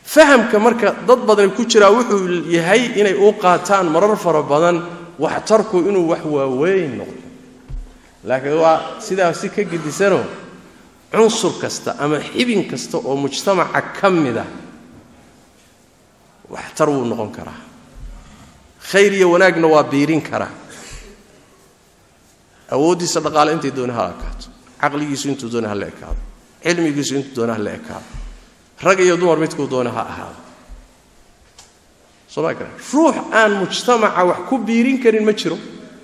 fahamka marka dad badani ku jiraa wuxuu yahay inay u qaataan marar fara badan waxtarku inuu wax waaweyn noqdo laakiin waa sidaa si ka gedisanoo cunsur kasta ama xibin kasta oo mujtamaca ka mida waxtar wuu noqon karaa khayr iyo wanaagna waa biirin karaa awooddiisa dhaqaale intay doona ha ekaato caqligiisu intuu doona ha la ekaado cilmigiisu intuu doona ha la ekaado rag iyo dumar midkuu doona ha ahaado soma gara ruux aan mujtamaca wax ku biirin karin ma jiro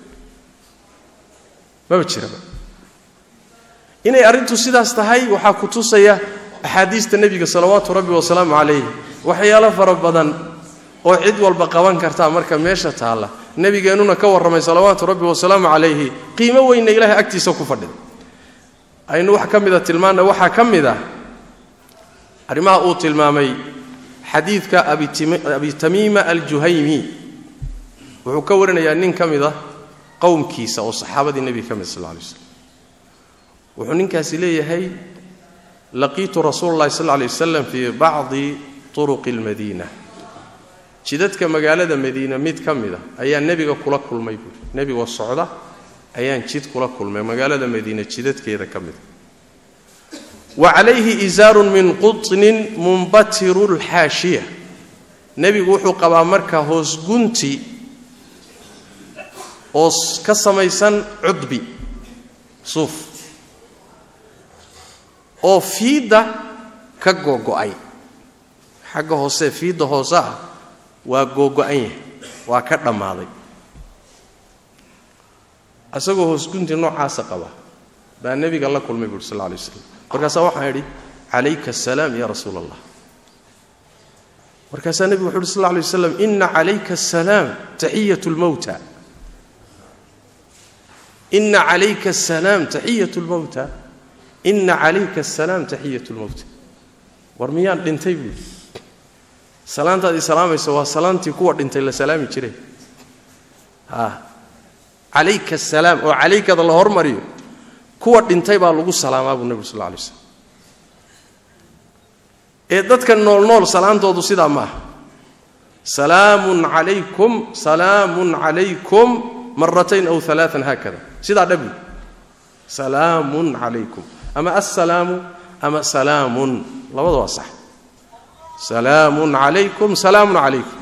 maba jiraba inay arrintu sidaas tahay waxaa ku tusaya axaadiista nebiga salawaatu rabbi wasalaamu calayh waxyaalo fara badan oo cid walba qaban kartaa marka meesha taalla nebigeennuna ka warramay salawaatu rabbi wasalaamu calayhi qiimo weynna ilaahay agtiisa ku fadhida aynu wax ka mida tilmaanna waxaa ka mid ah arrimaha uu tilmaamay xadiidka abi tamiima aljuhaymi wuxuu ka warinayaa nin ka mid ah qowmkiisa oo saxaabadii nebiga ka mid sal lay slam wuxuu ninkaasi leeyahay laqiitu rasuula llahi sal lay wasalam fii bacdi turuqi almadiina jidadka magaalada madiina mid ka mid a ayaa nebiga kula kulmay buui nebigoo socda ayaan jid kula kulmay magaalada madiina jidadkeeda ka mida wa calayhi isaarun min qutnin mumbatiru lxaashiya nebigu wuxuu qabaa marka hoos gunti oo ka samaysan cudbi suuf oo fiidda ka googo'ay xagga hoose fiidda hoose ah waa googo'an yahay waa ka dhammaaday isagoo hoos gunti noocaasa qaba baa nebiga la kulmay buuri sal lla alay waslam markaasaa waxaan idhi calayka asalaam ya rasuula allah markaasaa nebigu wuxu uhi sal lla alay waslam ina calayka asalaam taxiyat lmowta ina calayka asalaam taxiyat lmowta ina calayka asalaam taxiyat lmowta war miyaan dhintay buuri salaantaad i salaamaysa waa salaantii kuwa dhintay la salaami jire calayka asalaam oo calaykada la hormariyo kuwa dhintay baa lagu salaamaa buu nebigu sal lla alay slam ee dadka noolnool salaantoodu sidaa ma aha salaamun calaykum salaamun calaykum maratayn aw alaaan haakada sidaa dhabi salaamun calaykum ama assalaamu ama salaamun labada waa sax salaamun calaykum salaamun calaykum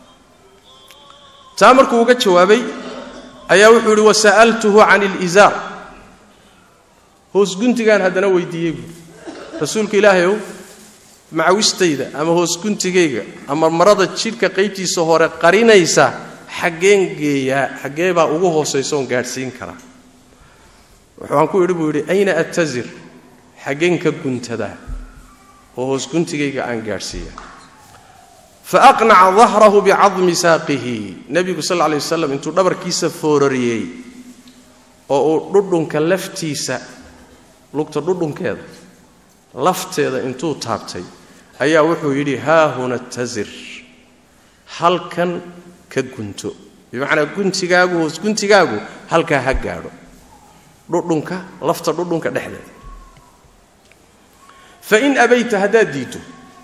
taa markuu uga jawaabay ayaa wuxuu ihi wasa'altuhu can ilizaar hoos guntigaan haddana weydiiyey buui rasuulka ilaahay ow macawistayda ama hoos guntigayga ama marada jidhka qaybtiisa hore qarinaysa xaggeen geeyaa xaggee baa ugu hoosaysa oon gaadhsiin karaa waxaan ku idhi buu yidhi ayna attazir xaggeen ka guntadaa oo hoos guntigayga aan gaadhsiiya faaqnaca dahrahu bicadmi saaqihi nebigu sal lay wasalam intuu dhabarkiisa foorariyey oo uu dhudhunka laftiisa lugta dhudhunkeeda lafteeda intuu taabtay ayaa wuxuu yidhi haahuna tazir halkan ka gunto bimacnaa guntigaagu hoos guntigaagu halkaa ha gaadho dhudhunka lafta dhudhunka dhexdeeda fain abayta haddaad diiddo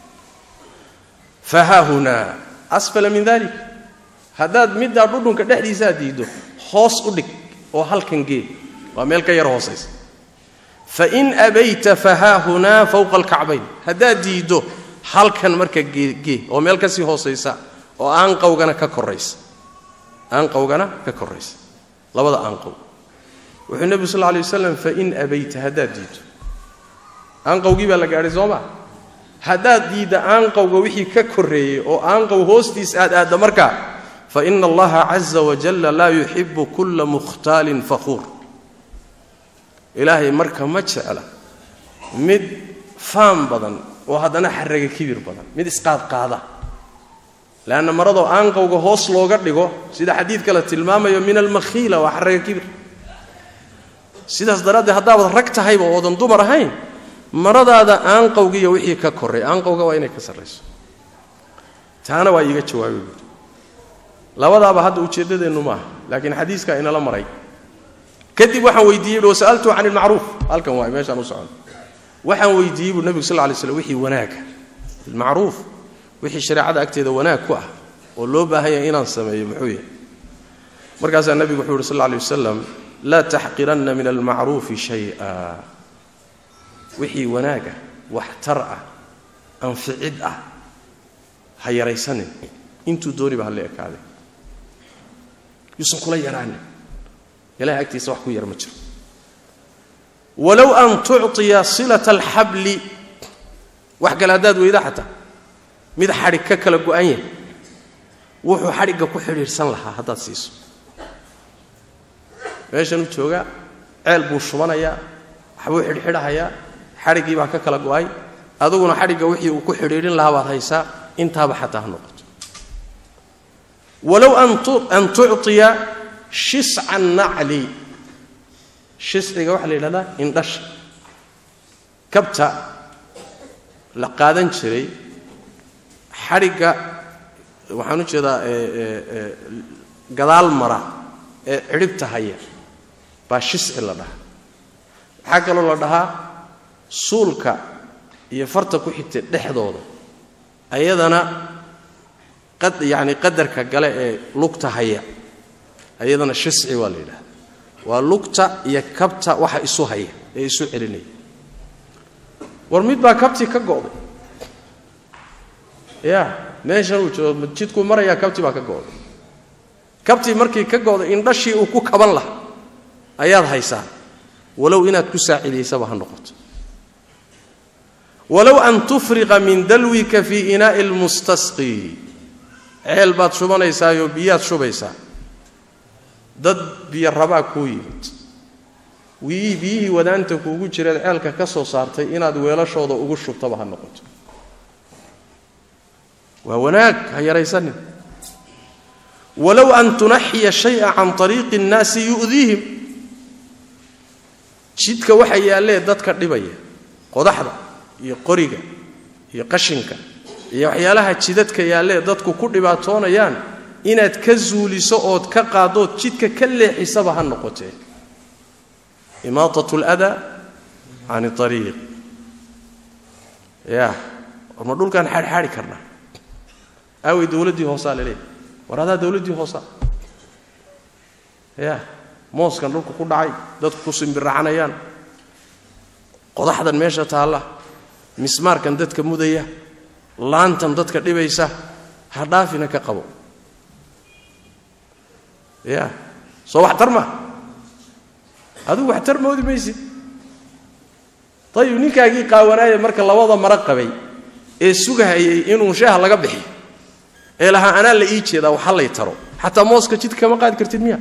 fahaahunaa asfala min dalik haddaad middaa dhudhunka dhexdiisaa diiddo hoos u dhig oo halkan gee waa meel ka yar hoosaysa fain abayta fahaahunaa fowqa alkacbayn haddaad diiddo halkan marka geegee oo meel kasii hoosaysa oo aanqawgana ka koraysa aanqawgana ka koraysa labada aanqow wuxuu nebigu sal lla alay wasalam fain abayta haddaad diiddo aanqawgii baa la gaadhay soo maa haddaad diidda aanqawga wixii ka korreeyey oo aanqaw hoostiis aad aadda markaa fa ina allaha caza wajalla laa yuxibu kulla mukhtaalin fakhuur ilaahay marka ma jecla mid faan badan oo haddana xarraga kibir badan mid isqaadqaada leanna maradoo aanqawga hoos looga dhigo sida xadiidka la tilmaamayo min almakhiila waa xarraga kibir sidaas daraaddeed haddaabad rag tahayba oodan dumar ahayn maradaada aanqawgiiyo wixii ka korray aanqawga waa inay ka sarrayso taana waa iiga jawaabay buuri labadaaba hadda ujeeddadeennu maaha laakiin xadiiskaa inala maray kadib waxaan weydiiyey buui wasa'altuhu can ilmacruuf halkan waay meeshaan u socon waxaan weydiiyey buu nebigu sal lla lay slam wixii wanaaga ilmacruuf wixii shareecada agteeda wanaag ku ah oo loo baahan yahay inaan sameeyo muxuu yahay markaasaa nebigu wuxuu yidhi sal lla alay wasalam laa taxqiranna min almacruufi shay-a wixii wanaaga waxtar ah anficid ah ha yaraysanin intuu dooniba ha la ekaaday yuusan kula yaraanin ilahay agtiisa wax ku yar ma jiro walow an tucطiya silata alxabli wax kale haddaad weyda xataa mid xadhig ka kala go-an yahay wuxuu xadhigga ku xidhiidhsan lahaa haddaad siiso meeshanuu joogaa ceel buu shubanayaa waxbuu xidhxidhahayaa xadhiggii baa ka kala go-ay aduguna xadhigga wixii uu ku xidhiidhin lahaa baad haysaa intaaba xataa ha noqoto walow an tucطiya shisca nacli shisciga waxaa la yidhahdaa indhasha kabta la qaadan jiray xadhigga waxaan u jeedaa gadaal mara ee cidhibta haya baa shisci la dhahaa waxaa kaloo la dhahaa suulka iyo farta ku xigta dhexdooda ayadana yani qadarka gale ee lugta haya ayadana shisci waa la yidhahda waa lugta iyo kabta waxa isu haya ee isu celinaya war mid baa kabtii ka go'day ya meeshan uu joogo jidkuu marayaa kabtii baa ka go'day kabtii markii ka go'day indhashii uu ku kaban lahaa ayaad haysaa walow inaad ku saacidaysaba ha noqoto walow an tufriqa min dalwika fii inaa'i lmustasqi ceel baad shubanaysaayoo biyaad shubaysaa dad biyo rabaa kuu yimid wii biyihii wadaanta kuugu jireed ceelka ka soo saartay inaad weelashooda ugu shubtaba ha noqoto waa wanaag ha yaraysanin walow an tunaxiya shaya can ariiqi اnnaasi yu'diihim jidka waxa yaallee dadka dhibaya qodaxda iyo qoriga iyo qashinka iyo waxyaalaha jidadka yaallee dadku ku dhibaatoonayaan inaad ka zuuliso ood ka qaaddood jidka ka leexisaba ha noqotee imaatat اlada can ariiq ya war ma dhulkaan xaadxaadhi karnaa aawey dowladdii hoosaa laleeyahy war adaa dowladdii hoosaa ya mooskan dhulka ku dhacay dadku ku simbiracanayaan qodaxdan meesha taalla mismaarkan dadka mudaya laantan dadka dhibaysa ha dhaafina ka qabo ya soo waxtar ma adigu waxtar moodi maysid ayib ninkaagii qaawanaaya marka labada maro qabay ee sugahayay inuu sheeha laga bixiyo ee lahaa anaa la ii jeedaa waxa lay taro xataa mooska jidka kama qaadi kartid miya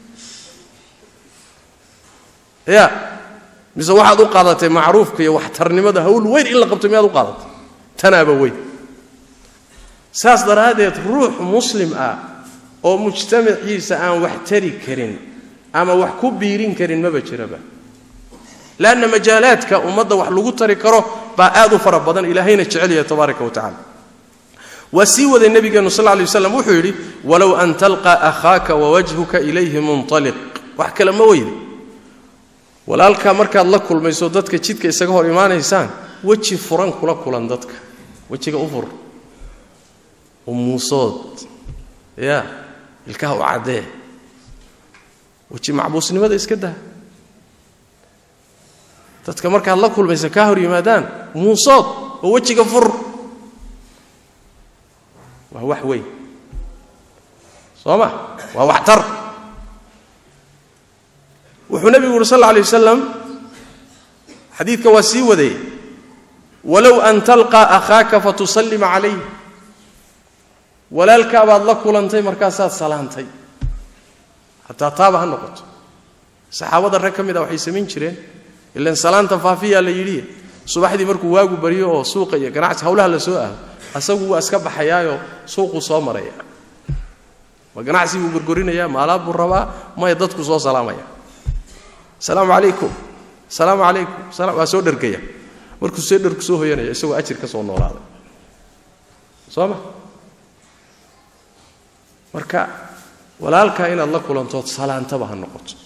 ya mise waxaad u qaadatay macruufka iyo waxtarnimada hawl weyn in la qabto miyaad u qaadatay tanaaba weyn saas daraaddeed ruux muslim ah oo mujtamaciisa aan wax tari karin ama wax ku biirin karin maba jiraba lanna majaalaadka ummadda wax lagu tari karo baa aad u fara badan ilaahayna jecel yahay tabaaraka wa tacala waa sii waday nebigeenu sal lay waslam wuxuu yidhi walow an talqa akhaaka wawajhuka ilayhi munaliq wax kale ma weyde walaalkaa markaad la kulmayso dadka jidka isaga hor imaanaysaan weji furan kula kulan dadka wejiga u fur u muusood ya ilkaha u caddee weji macbuusnimada iska daa dadka markaad la kulmaysa kaa hor yimaadaan muusood oo wejiga fur waa wax weyn soo ma waa waxtar wuxuu nebigu yuhi sal lla alay wasalam xadiidka waa sii waday walow an talqaa akhaaka fatusallima calayh walaalkaabaad la kulantay markaasaad salaantay hataa taaba ha noqoto saxaabada rag ka mid a waxay samayn jireen ilan salaanta faafiyaa la yidhi subaxdii markuu waagu baryo oo suuqa iyo ganacsi hawlaha la soo aado asagu waa iska baxayaayoo suuquu soo maraya ma ganacsi buu gorgorinaya maalaab buu rabaa maya dadku soo salaamaya asalaamu calaykum asalaamu calaykum waa soo dhergaya markuu see dherku soo hoyanaya isagoo ajir ka soo noolaaday soo ma marka walaalkaa inaad la kulantood salaantaba ha noqoto